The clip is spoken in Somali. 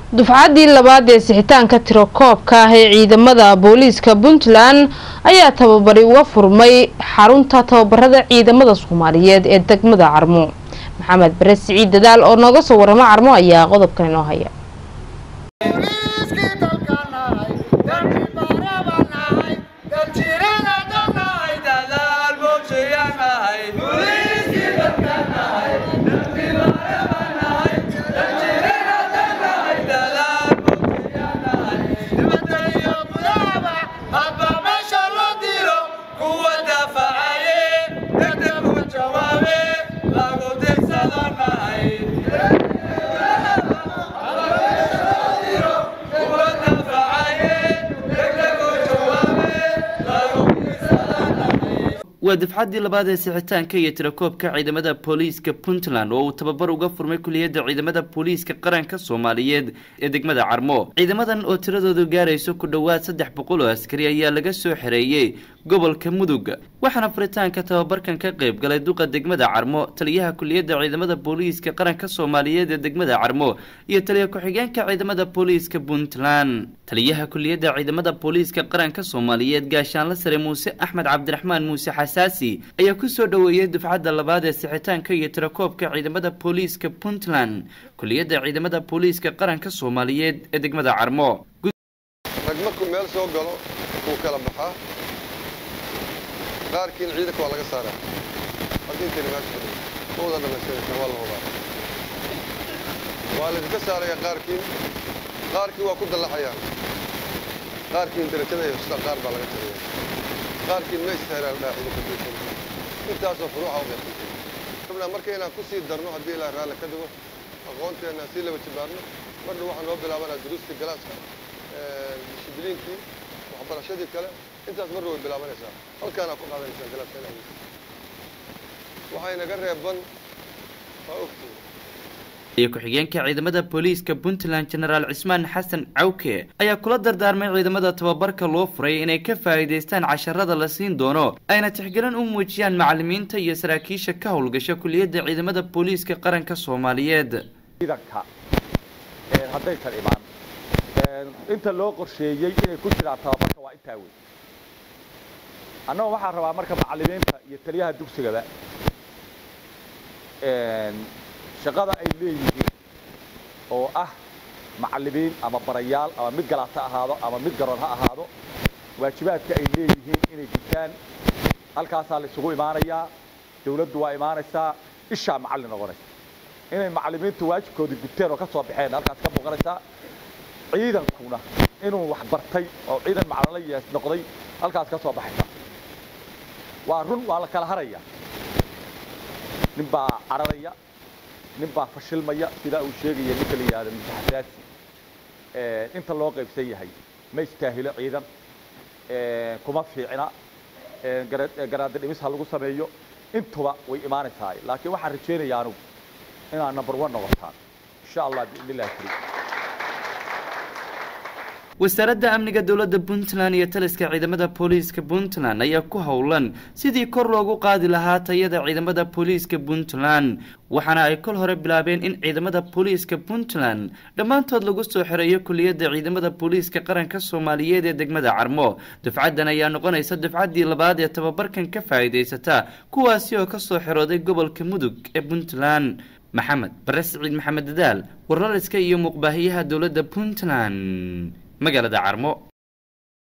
dufcaddii labaad ee sixitaanka tirakoobka ah ee ciidamada booliiska puntland ayaa tababari uga furmay xarunta tababarada ciidamada soomaaliyeed ee degmada carmo maxamed bare siciid dadaal oo nooga soo waramo carmo ayaa qodobkan inoo haya waa dafcaddii labaad ee sixitaanka iyo tirakoobka ciidamada booliiska puntland oo uu tababar uga furmay kuliyadda ciidamada booliiska qaranka soomaaliyeed ee degmada carmo ciidamadan oo tiradoodu gaarayso ku dhowaad saddex boqol oo askari ayaa laga soo xereeyey gobolka mudug waxaana furitaanka tababarkan ka qayb galay duqa degmada carmo taliyaha kuliyadda ciidamada booliiska qaranka soomaaliyeed ee degmada carmo iyo taliya ku-xigeenka ciidamada booliiska puntland taliyaha kuliyadda ciidamada booliiska qaranka soomaaliyeed gaashaanla sare muuse axmed cabdiraxmaan muuse xasaasi ayaa kusoo dhoweeyey dufcadda labaad ee sixitaanka iyo tirakoobka ciidamada booliiska puntland kuliyadda ciidamada booliiska qaranka soomaaliyeed ee degmada carmo rag markuu meel soo galo wuu kala baxaa qaarkiin ciidanka waa laga saaraa haddii intayna meesha fadhiyo ma wada dhamaystiraysaa waa la hubaa waa laydinka saarayaa qaarkiin qaarkiin waa ku dallaxayaan qaarkiin darajada iyo hosta qaar baa laga tiriyaa qaarkiin ma istaahiraan dhaa ciidanka bulshada intaasoo furuuxa u qaybsantay rabnaa marka inaan ku sii darno haddii ilaa raalli ka dhigo aqoonteena sii laba jibaarno marna waxaan noo bilaabanaa duruustii galaaska dishibliinkii waxbarashadii kale intaas marna way bilaabanaysaa halkaanaa ku qaadanaysaa galaaska inaa waxay naga reeban waa ogtii iyo ku-xigeenka ciidamada booliiska puntland genaraal cismaan xasan cawke ayaa kula dardaarmay ciidamada tababarka loo furay inay ka faa'iidaystaan casharada la siin doono ayna tixgelin u muujiyaan macalimiinta iyo saraakiisha ka howlgasha kuliyadda ciidamada booliiska qaranka soomaaliyeed ciidanka haddaysan imaan inta loo qorsheeyey inay ku jiraan tababarka waa intaa wey annaga waxaan rabaa marka macalimiinta iyo taliyaha dugsigaba shaqada ay leeyihiin oo ah macalimiin ama barayaal ama mid galaata ahaado ama mid garoon ha ahaado waajibaadka ay leeyihiin inay gutaan halkaasaa la isugu imaanayaa dawladdu waa imaanaysaa ishaa macallin noqonaysa inay macalimiintu waajibkoodii guteen oo ka soo baxeen halkaas ka muuqanaysaa ciidankuna inuu wax bartay oo ciidan macalin noqday halkaas ka soo baxaysa waa run waa la kala haraya nin baa cararaya nin baa fashilmaya sidaa uu sheegaya ninka la yidhahdo mutaxasaasi inta loo qaybsan yahay ma istaahilo ciidan kuma fiicna garaada dhimis ha lagu sameeyo intuba way imaanaysaa laakiin waxaan rajaynayaa anugu inaad number one noqotaan insha allah biidn illahi karim wasaaradda amniga dowladda puntland iyo taliska ciidamada booliiska puntland ayaa ku howlan sidii kor loogu qaadi lahaa tayada ciidamada booliiska puntland waxaana ay kol hore bilaabeen in ciidamada booliiska puntland dhammaantood lagu soo xereeyo kuliyadda ciidamada booliiska qaranka soomaaliyeed ee degmada carmo dufcaddan ayaa noqonaysa dufcaddii labaad ee tababarkan ka faa'iidaysata kuwaasi oo kasoo xerooday gobolka mudug ee puntland maxamed bare siciid maxamed dadaal warlaliska iyo muuqbaahiyaha dowladda puntland magaalada carmo